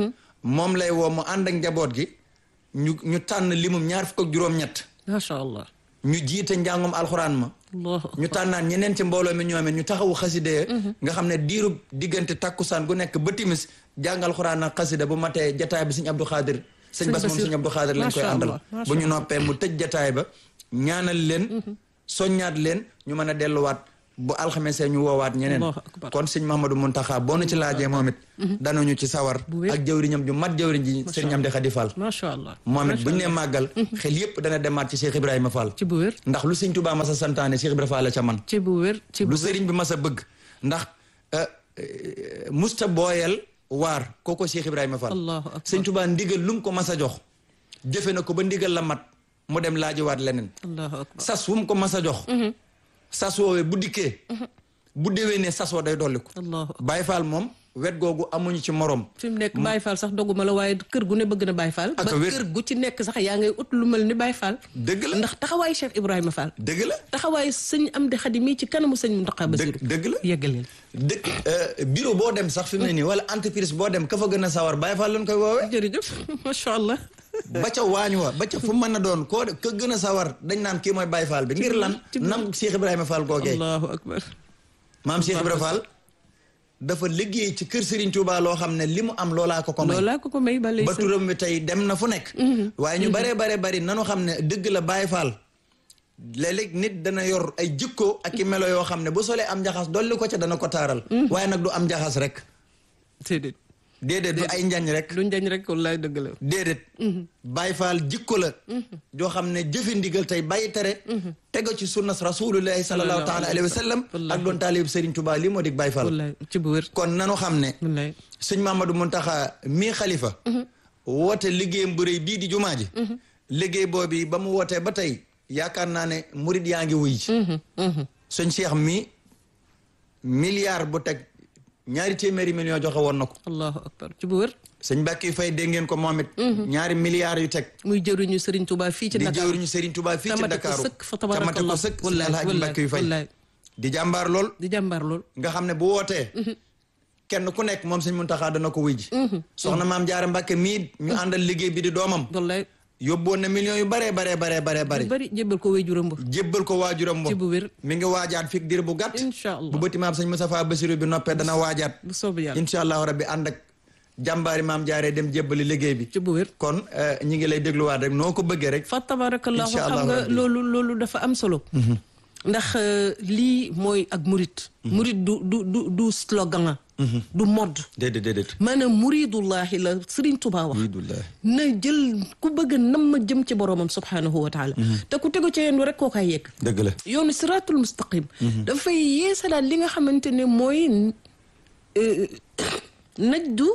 moom lay woo mu ànd ak njaboot gi ñu ñu tànn limum ñaar fukk ak juróom-ñett macha allah ñu jiite njàngum alxuraan ma allahu ñu tànnaan ñeneen ci mbooloo mi ñoome ñu taxawu xaside nga xam ne diirub diggante takkusaan gu nekk ba timis jàng alxuraan ak xasida bu matee jataay bi sëñ Abdou Khadir sëñ Sëñ Bas moom Basir. sëñ Abdou Khadir lañ koy Macha àndal Allah, macha bu ñu noppee mu tëj jataay ba ñaanal leen soññaat leen ñu mën a delluwaat bu alxamesee ñu woowaat ñeneen Allahu akbar. kon sëñ Mahamadou Muntaxa boo nu ci laajee moom it danañu ci sawar Bu wér. ak jëwriñam ju mat jëwriñ ji sëriñ Amdi Xadi Fall macha allah moom it macha bu ñu nee allah. màggal xel yépp dana demaat ci Cheikh Ibrahima Fall ci bu wér ndax lu sëñ Tuubaa masa santaane Cheikh Ibrahima Fall la ca man ci bu wér ci bu lu wér sëriñ bi mas a bëgg ndax euh, euh, musta booyal waar kooko Cheikh Ibrahima Fall allahu akbar sëñ Tuubaa ndigal lu mu ko mas a jox jëfe na ko ba ndigal la mat mu dem laajiwaat leneen allahu akbar sas wu mu ko mas a jox sas woowee bu dikkee bu déwénee sas woo day dolli ko allahu akbar Baay Faal moom wet googu amuñu ci morom fi mu nekk Baye Fall sax doguma la waaye kër gu ne bëgg na Baye Fall Ak ba a wér. kër gu ci nekk sax yaa ngay ut lu mel ni Baye Fall dëgg la ndax taxawaayu Cheikh Ibrahima Fall dëgg la taxawaayu sëñ Amdi Xadi mii ci kanamu sëñ Muntaxa Basiru dëgg dëgg la yeggaleel dëkk euh, bureau boo dem sax fi mu ne nii wala entreprise boo dem ka fa gën a sawar Baay Faal lañ koy woowee jërëjëf macha allah ba ca waañ wa ba ca fu mën a doon koo ka gën a sawar dañ naan kii mooy Baye Fall bi ngir lan ci- nam Cheikh Ibrahima Fall googee allahu akbar maam Cheikh Ibrahima Fall dafa liggéey ci kër Serigne Touba loo xam ne li mu am loolaa ko ko may loolaa ko ko may ba léegi ba turam bi tey dem na fu nekk waaye ñu baree bare bari nanu xam ne dëgg la Baye Fall léeg-léeg nit dana yor ay jikko ak i melo yoo xam ne bu solee am njaxas dolli ko ca dana ko taaral waaye nag du am njaxas rek déedéet déedéet du ay njañ rek lu njañ rek wallaay dëgg la déedéet Baay Faal jikko la joo xam ne jëfi ndigal tey bàyyi tere tego ci sunnas rasulullahi sallallahu taala alayhi wa sallam ak doon taalib Serigne Touba lii moo dig Baay Faal wallaay ci bu wér kon nanu xam ne wallaay sëñ Mamadou Muntaxa mii xalifa woote liggéeyam bu rëy bii di jumaa ji liggéey boobu ba mu wootee ba tey yaakaar naa ne murid yaa ngi wuy ji sëñ Cheikh mi milliard bu teg ñaari téeméeri million joxe woon na ko allahu akbar ci bu wér sëñ Mbàkke fay dégg ngeen ko moom it ñaari milliards yu teg muy jëriñu Serigne Touba fii ci di Dakar jëwriñu Serigne Touba fii ci Tamate ko Dakar sëkk fa tabarakallah. tamate ko sëkk sëñ Wallaay, Alhaaji wallaay, Mbàkke yu fay wallaay. di jàmbaar lool di jàmbaar lool nga xam ne bu wootee kenn ku nekk moom sëñ Muntaxa dana ko wuy ji soxna maam Jaara Mbàkke mii ñu àndal liggéey bi di doomam wallaay yóbboon na millions yu baree baree baree baree bari lu bari jébbal ko wéy juróom ba jébbal ko waajuram ci bo bu wér mi ngi waajaat fii diir bu gàtt incha allah bu bëti maam sëñ Moustapha Bassirou bi noppee dana waajaat bu soobee yàlla incha allahu rabbi ànd ak jàmbaari maam jaaree dem jébbali liggéey bi ci bu wér kon eh, ñi ngi lay dégluwaat rek noo ko bëggee rek fa tabarakallahu Incha xam allahu nga rabbi. loolu loolu dafa am solo ndax euh, lii mooy ak murit murit du du du du slogan du modd déedéet déedéet maanaam muridullahi la Serigne Touba wax alhamdulilah na jël ku bëgg a nam ma jëm ci boromam subhanahu wa taala te ku tegu ci yéen rek koo kay yegg dëgg la yoonu siratul mustaqim dafay yeesalaat li nga xamante ne mooy euh, najdu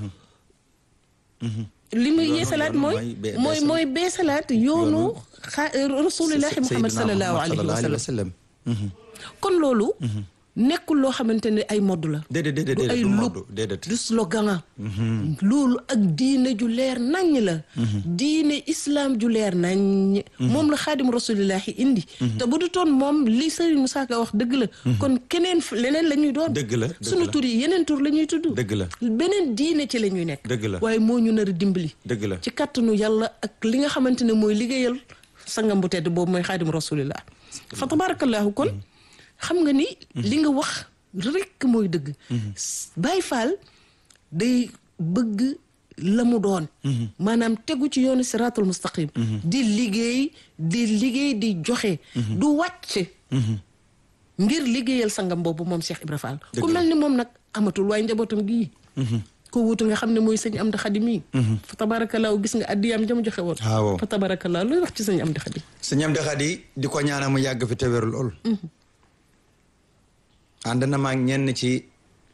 li muy Yoonu- yeesalaat yoonu mooy mooy be- mooy beesal. mooy beesalaat yoonu xa rasulillahi muhammad sallallahu alayhi wa sallam sallam kon loolu nekkul loo xamante ne ay modd la déedéet déedéet du ay déedéet du lub moddu déedéet du slogan loolu ak diine ju leer naññ la diine islam ju leer naññ moom la xaadim rasulillahi indi te bu du toon moom li Serigne Moussa Ka wax dëgg la kon keneen f- leneen la ñuy doon dëgg la dëgg sunu la tur yi yeneen tur la ñuy tudd dëgg la beneen diine ci la ñuy nekk dëgg la waaye moo ñu nar a dimbali dëgg la ci kàttanu yàlla ak li nga xamante ne mooy liggéeyal sangam bu tedd boobu mooy xaadim rasulillah fa tabarakallahu kon xam nga ni li nga wax rekk mooy dëgg Baay Faal day bëgg la mu doon maanaam tegu ci yoonu siraatul mustaqim di liggéey di liggéey di joxe du wàcc ngir liggéeyal sangam boobu moom Cheikh Ibra Fall ku Dëgg la. mel ni moom nag amatul waaye njabootam gii ko wutu nga xam ne mooy sëñ Amdi Xadi mii fa tabarakallahu gis nga addiyaam jam joxe woon waaw fa tabarakallahu luy wax ci sëñ Amdi Xadi sëñ Amdi Xadi di ko ñaanal mu yàgg fi te wér lool ànd na maag ñenn ci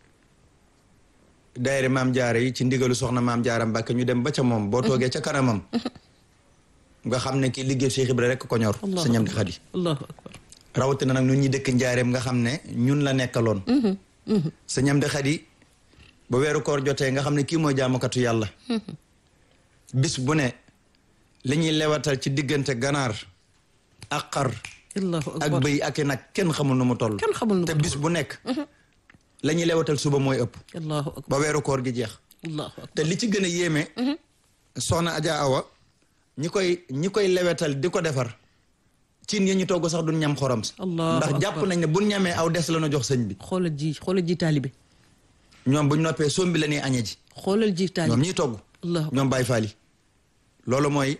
daayira maam jaara yi ci ndigalu soxna maam jaara Mbàkke ñu dem ba ca moom boo toogee ca kanamam nga xam ne kii liggéey Cheikh Ibra rek ko ñor Allahu sëñ Amdi Xadi allahu akbar rawatina nag ñun ñi dëkk njaareem nga xam ne ñun la nekkaloon sëñ Amdi Xadi ba weeru koor jotee nga xam ne kii mooy jaamukatu yàlla bis bu ne li ñuy lewatal ci diggante ganaar ak xar allahu ak akbar bëy ak i nag kenn xamul nu mu toll kenn xamul nu mu te bis bu nekk la ñuy lewatal suba mooy ëpp allahu akbar ba weeru koor gi jeex allahu akbar te li ci gën a yéeme soxna Adja Awa ñi koy ñi koy lewetal di ko defar cin yi ñu togg sax duñ ñam xorom si Allahu ndax jàpp akbar. nañ ne buñ ñamee aw des la ñu jox sëñ bi xoolal ji xoolal ji taalibe ñoom buñ noppee sombi la ñuy añe ji xoolal ji ñoom taalibe ñiy togg allahu ñoom Baye Fall yi loolu mooy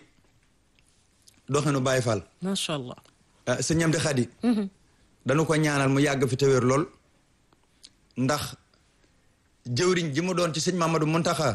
doxinu Baye Fall macha allah ah sëñ Amdi Xadi dañu ko ñaanal mu yàgg fi te wér lool ndax jëwriñ ji mu doon ci sëñ Mamadou Muntaxa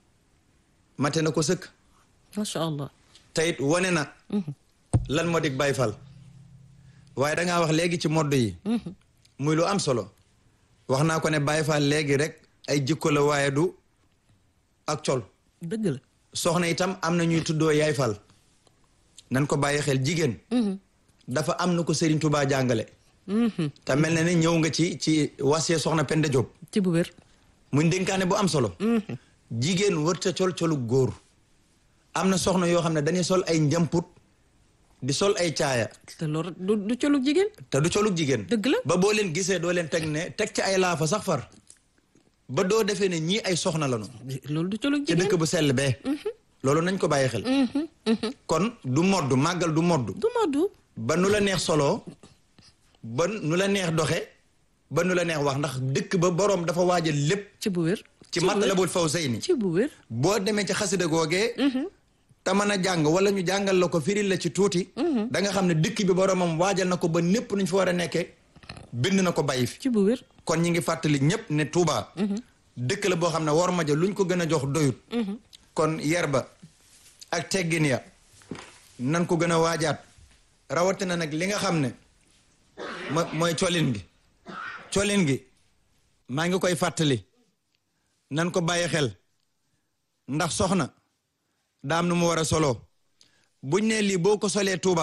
mate na ko sëkk macha allah te it wane na lan moo dig Baye Fall waaye da ngaa wax léegi ci modd yi muy lu am solo wax naa ko ne Baye Fall léegi rek ay jikko la waaye du ak col dëgg la soxna itam am na ñuy tuddoo yaay Fall nan ko bàyyi xel jigéen dafa am na ko Serigne Touba jàngale te mel na ne ñëw nga ci ci wasee soxna Penda Diop ci bu wér muy ndénkaane bu am solo jigéen wërta col colu góor am na soxna yoo xam ne dañuy sol ay njamput di sol ay caaya te loolu du du colug jigéen te du colug jigéen Dëgg la. ba boo leen gisee doo leen teg ne teg ci ay laafa sax far ba doo defee ne ñii ay soxna lañu loolu du colug ci jigéen dëkk bu sell bee loolu nañ ko bàyyi xel kon du modd màggal du modd du moddu ba nu la neex soloo ba nu la neex doxe ba nu la neex wax ndax dëkk ba boroom dafa waajal lépp ci bu wér ci bu wér. Matlabul Fawzayni ci bu wér boo demee ci xasida googee te mën a jàng wala ñu jàngal la ko firil la ci tuuti da nga xam ne dëkk bi boroomam waajal na ko ba népp nuñ fa war a nekkee bind na ko bàyyi fi ci bu wér kon ñi ngi fàttali ñëpp ne Touba. dëkk la boo xam ne war ma ja luñ ko gën a jox doyut kon yer ba ak teggin ya nan ko gën a waajaat rawatina nag li nga xam ne mo mooy colin gi colin gi maa ngi koy fàttali nan ko bàyyi xel ndax soxna daam nu mu war a solo buñ ne lii boo ko solee Touba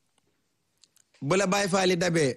bu la bàyyi faali dabee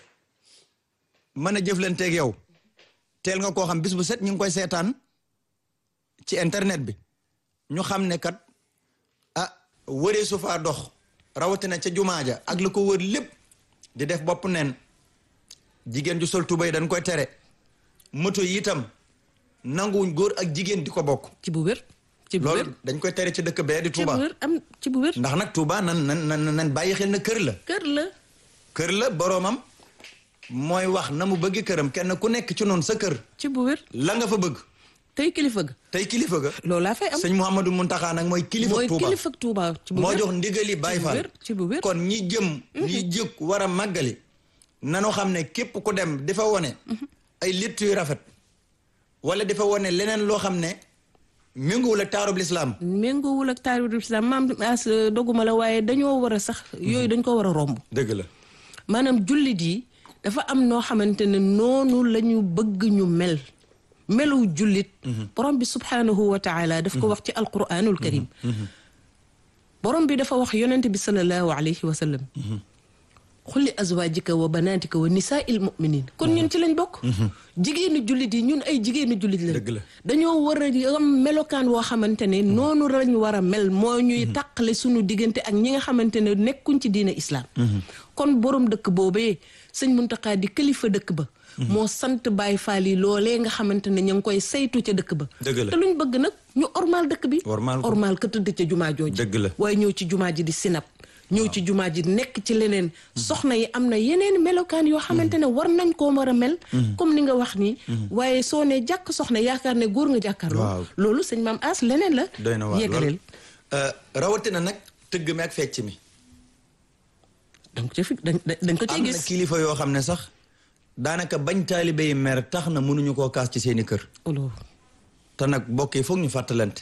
mën a jëflanteeg yow teel nga koo xam bis bu set ñu ngi koy seetaan ci internet bi ñu xam ne kat ah wëree su faa dox rawatina ca jumaa ja ak la ko wër lépp di def bopp neen jigéen ju sol tubay dañ koy tere moto yi itam nanguwuñ góor ak jigéen di ko bokk ci bu wér ci bu wér loolu dañ koy tere ci dëkk bee di ci bu Touba wér am ci bu wér ndax nag Touba nan nan nan nan bàyyi xel na kër la kër la kër la boroomam mooy wax na mu bëgg këram kenn ku nekk ci noonu sa kër ci bu wér la nga fa bëgg tey kilifa ga tey kilifa ga loolaa fay am sëñ Mouhamadou Mountakha nag mooy kilifa mooy Touba kilifa Touba ci bu moo wér jox ndigali Baye ci bu Fall wér ci bu wér kon ñi jëm ñi jëkk war a màggali nanu xam ne képp ku dem di fa wone ay litt yu rafet wala di fa wone leneen loo xam ne méngoowul ak taarub lislaam méngoowul ak taarixul islam maam as doguma la waaye dañoo war a sax yooyu dañ ko war a romb dëgg la maanaam jullit yi dafa am noo xamante ne noonu la ñu bëgg ñu mel melu jullit borom bi subhaanahu wa taala daf ko wax ci alquranul karim borom bi dafa wax yonente bi salallahu alayhi wa sallam xulli azwaajika wa banaatika wa nisaa il muminin kon ñun ci lañ bokk jigéenu jullit yi ñun ay jigéenu jullit lañ Dëgg la. dañoo war a am melokaan woo xamante ne noonu lañu war a mel moo ñuy tàqale suñu diggante ak ñi nga xamante ne nekkuñ ci diina islaam kon borom dëkk boobee sëñ Muntaxa di kilifa dëkk ba moo sant Baay Faal yi loolee nga xamante ne ña ngi koy saytu ca dëkk ba Dëgg la. te luñ bëgg nag ñu ormal dëkk bi Ormal ko. ormal ka tëdd ca jumaa jooju Dëgg la. waaye ñëw ci jumaa ji di sinap ñëw ci jumaa ji nekk ci leneen soxna yi am na yeneen melokaan yoo xamante ne war nañ koo war a mel comme ni nga wax nii waaye soo ne jàkk soxna yaakaar ne góor nga jàkkaarloo Waaw. loolu sëñ maam as leneen la doy na waar yeggaleel lool Euh, rawatina nag tëgg mi ak fecc mi donc ca fi dañ dañ ko cee am na gis kilifa yoo xam ne sax daanaka bañ taalibe yi mer tax na mënuñu koo kaas ci seeni kër olo te nag bokk yi foog ñu fàttalante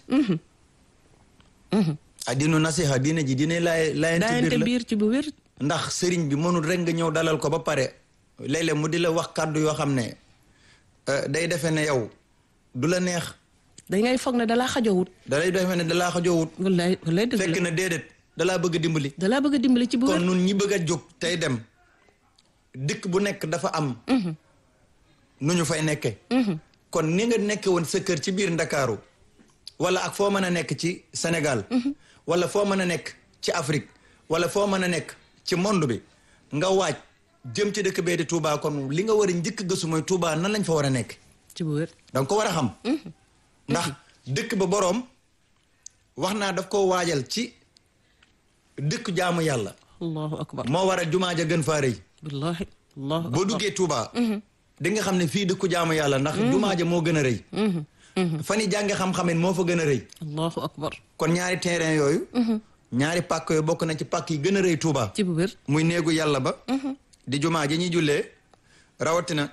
a diinu nasiha diine ji diine laay laayante daayante biir la biir ci bu wér ndax sëriñ bi mënul rek nga ñëw dalal ko ba pare léeg-léeg mu di la wax kàddu yoo xam ne euh, day defe ne yow du la neex dangay foog ne dalaa xajowut dalay defe ne dalaa xajoowut wallaay wallaay dëgg fekk la na déedéet dalaa bëgg a dimbali dalaa bëgg a dimbali ci bu kon wér nun ñi bëgg a jóg tey dem dëkk bu nekk dafa am nu ñu fay nekke kon ni nga nekke woon sa kër ci biir ndakaaru wala ak foo mën a nekk ci Sénégal wala foo mën a nekk ci Afrique wala foo mën a nekk ci monde bi nga waaj jëm ci dëkk bee di Touba kon li nga war a njëkk gëstu mooy Touba nan lañ fa war a nekk ci bu wér danga ko war a xam ndax dëkk ba boroom wax naa daf ko waajal ci dëkk jaamu yàlla allahu akbar moo waral jumaa ja gën faa rëy wallahi allahu boo duggee Touba di nga xam ne fii dëkku jaamu yàlla ndax jumaa ja moo gën a rëy fan yi jànge xam-xamen moo fa gën a rëy allahu akbar kon ñaari terrain yooyu ñaari pàkk yooyu bokk na ci pàkk yi gën a rëy Touba ci bu wér muy néegu yàlla ba di jumaa ji ñuy jullee rawatina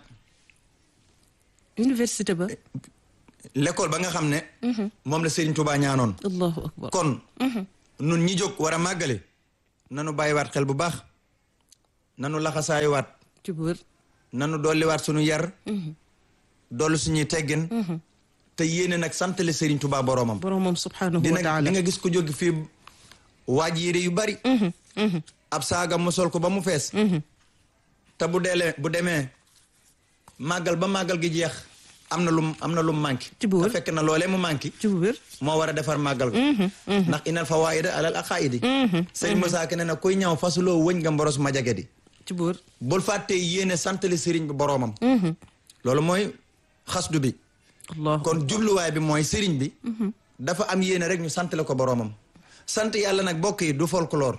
université ba l'école ba nga xam ne moom la Serigne Touba ñaanoon allahu akbar kon nun ñi jóg war a màggale nanu bàyyiwaat xel bu baax nanu laxasaayuwaat ci bu wér nanu dolliwaat suñu yar dolli suñuy teggin te yéene nag santale Serigne Touba boroomam boromam subhanahu wa dina taala di nga gis ko jóg fii waaj yére yu bari ab saaga mu sol ko ba mu fees te bu deelee bu demee màggal ba màggal gi jeex am na lum am na lum manqué Ci bu wér. te fekk na loolee mu manqué ci bu wér moo war a defar màggal ga ndax inal fawaida alal aqaidi sëñ Moussa Ka ne na kuy ñaw fasuloo wëñ nga mboros ma jage di ci bu wér bul fàttee yéene santale sëriñ bi boroomam loolu mooy xasdu bi allahu kon jubluwaay bi mooy sëriñ bi dafa am yéene rek ñu santale ko boroomam sant yàlla nag bokk yi du folklore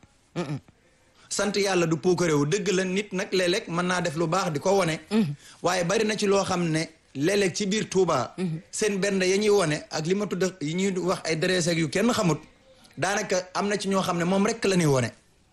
sant yàlla du puukaréewu dëgg la nit nag léeg-léeg mën naa def lu baax di ko wone waaye bari na ci loo xam ne léeg-léeg ci biir Touba seen benn ya ñuy wone ak li ma tudd yi ñuy wax ay dress ak yu kenn xamut daanaka am na ci ñoo xam ne moom rek la ñuy wone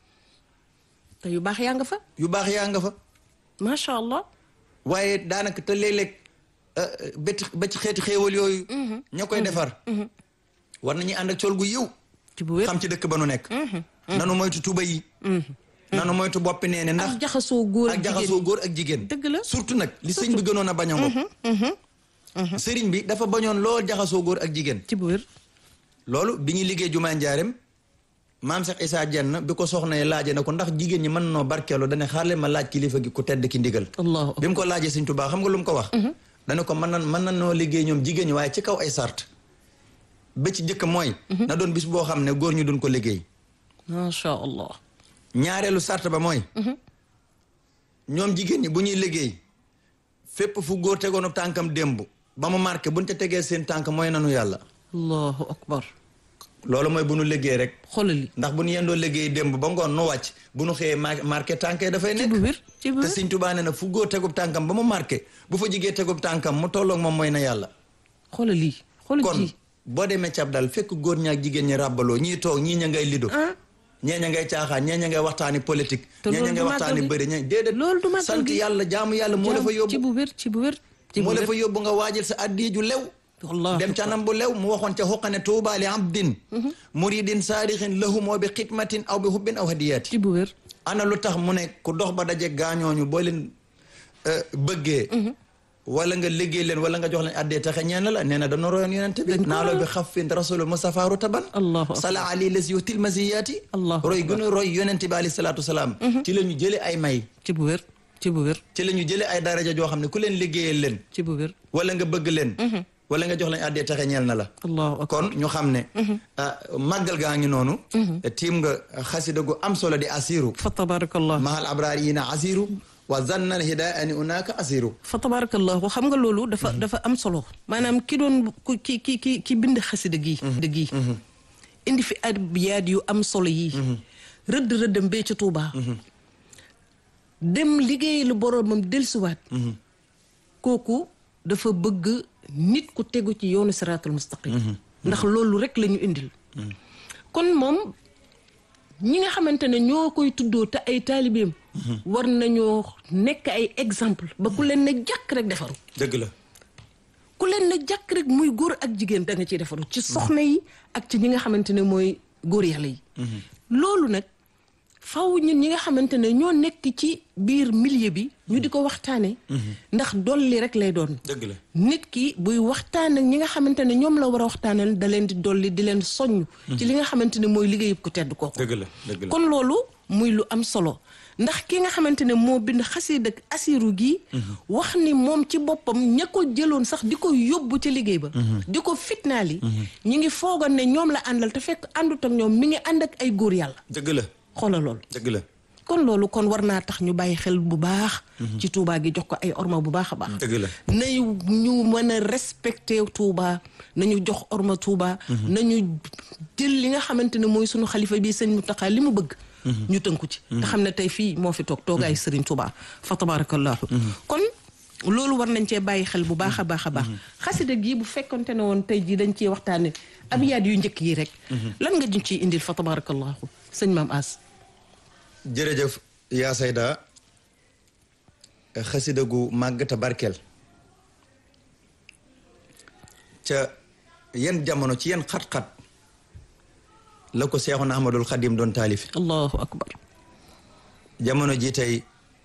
te yu baax yaa nga fa yu baax yaa nga fa macha allah waaye daanaka te léeg-léeg euh, ba ci ba ci xeeti xéewal yooyu ña koy defar war nañuy ànd ak col gu yiw ci bu wér xam ci dëkk ba nu nekk nanu moytu tuba yi nanu moytu boppi nee ne ndax ak jaxasoo góor ak jaxasoo góor ak jigéen dëgg la surtout nag li sëñ bi gënoon a bañ a ngoog sëriñ bi dafa bañoon lool jaxasoo góor ak jigéen ci bu wér loolu bi ñuy liggéey jumaa njaareem maam Cheikh Issa Dieng bi ko soxna yi laaje na ko ndax jigéen ñi mën noo barkeelu dane xaar leen ma laaj kilifa gi ku tedd ki ndigal allahu bi mu ko laajee sëñ Tuubaa xam nga lu mu ko wax dana ko mën na mën na noo liggéey ñoom jigéen ñi waaye ci kaw ay sart ba ci jëkk mooy na doon bis boo xam ne góor ñu duñ ko liggéey macha allah ñaareelu sart ba mooy ñoom jigéen ñi bu ñuy liggéey fépp fu góor tegoonu tànkam démb ba mu marqué buñ ca tegee seen tànk mooy nanu yàlla allahu akbar loolu mooy bu nu liggéey rek xoolali ndax bu nu yendoo liggéey démb ba ngoon nu wàcc bu nu xëyee ma marqué tànk yi dafay ci nekk bu wér ci bu te wér Sëñ Tuubaa nee na fu góor tegub tànkam ba mu marqué bu fa jigee tegub tànkam mu tolloog moom mooy na yàlla xoolali xoolal kon ji boo demee cab dal fekk góor ñaak jigéen ñi ràbbaloo ñii toog ñii ña ngay lido ah ñee ña ngay caaxaan ñee ña ngay waxtaani politique Te ñee ña loolu ngay du waxtaani màggal gi. bëri ñe déedéet Loolu du màggal sant gi. yàlla jaamu yàlla moo la fa ci yóbbu bu wér ci bu wér ci bu moo la wér fa yóbbu nga waajal sa addiya ju lew wallahi dem ca nam bu lew mu waxoon ca xuqane tuuba li abdin muridin saadixin lahu moo bi xidmatin aw bi hubbin aw hadiyaati ci bu wér ana lu tax mu ne ku dox ba daje gaañooñu boo leen euh, bëggee wala nga liggéey leen wala nga jox leen addee taxe ñeen la nee na dana royoon yonente bi Dañ ko naaloo roy. bi xaffin rasulul mustafa rutaban Allahu akbar. sala ali les yutil masiyaati Allahu roy akbar. gën a roy yonente bi alayhi salaatu salaam ci la ñu jële ay may ci bu wér ci bu wér ci la ñu jële ay daraja joo xam ne ku leen liggéeyal leen ci bu wér wala nga bëgg leen wala nga jox leen addee taxe ñeel na la allahu akbar kon ñu xam ne ah, màggal gaa ngi noonu tiim nga xasida gu am solo di asiru fa tabarakallah mahal abraar yi na asiru wa zannal hidaani unaaka asiru fa tabarakallahu xam nga loolu dafa dafa am solo maanaam ki doon ku ki ki ki ki bind xasida gii de gii indi fi abyaat yu am solo yii rëdd rëddam bee ca Tuubaa dem liggéey lu boroomam dellusiwaat kooku dafa bëgg nit ku tegu ci yoonu siraatul mustaqim ndax loolu rek la ñu indil kon moom ñi nga xamante ne ñoo koy tuddoo te ay taalibeem war nañoo nekk ay exemple ba ku leen ne jàkk rek defaru dëgg la ku leen ne jàkk rek muy góor ak jigéen da nga ciy defaru ci soxna yi ak ci ñi nga xamante ne mooy góor yàlla yi loolu nag faw ñun ñi nga xamante ne ñoo nekk ci biir milieu bi ñu di ko waxtaane ndax dolli rek lay doon dëgg la nit ki buy waxtaan ak ñi nga xamante ne ñoom la war a waxtaanal da leen di dolli di leen soññ ci li nga xamante ne mooy liggéeyub ku tedd kooku dëgg la dëgg la kon loolu muy lu am solo ndax ki nga xamante ne moo bind xasiida ak asiru gi wax ni moom ci boppam ña ko jëloon sax di ko yóbbu ca liggéey ba di ko fitnaal yi ñi ngi foogoon ne ñoom la àndal te fekk àndut ak ñoom mi ngi ànd ak ay góor yàlla dëgg la xoolal loolu dëgg la kon loolu kon war naa tax ñu bàyyi xel bu baax ci Touba gi jox ko ay orma bu baax a baax dëgg la nañu ñu mën a respecté Touba nañu jox orma Touba nañu jël li nga xamante ne mooy sunu xalifa bi sëñ Mountakha li mu bëgg ñu tënku ci te xam ne tey fii moo fi toog toogaay Serigne Touba fa tabarakallahu kon loolu war nañ cee bàyyi xel bu baax a baax a baax xasida gii bu fekkonte ne woon tey jii dañ ciy waxtaane abiyaat yu njëkk yi rek lan nga ñu ciy indil fa tabarakallahu sëñ Maam As jërëjëf yaa sayda xasida gu màggata barkeel ca yenn jamono ci yenn xat-xat la ko Seexuna Ahmadul Xadim doon taalif allahu akbar jamono ji tey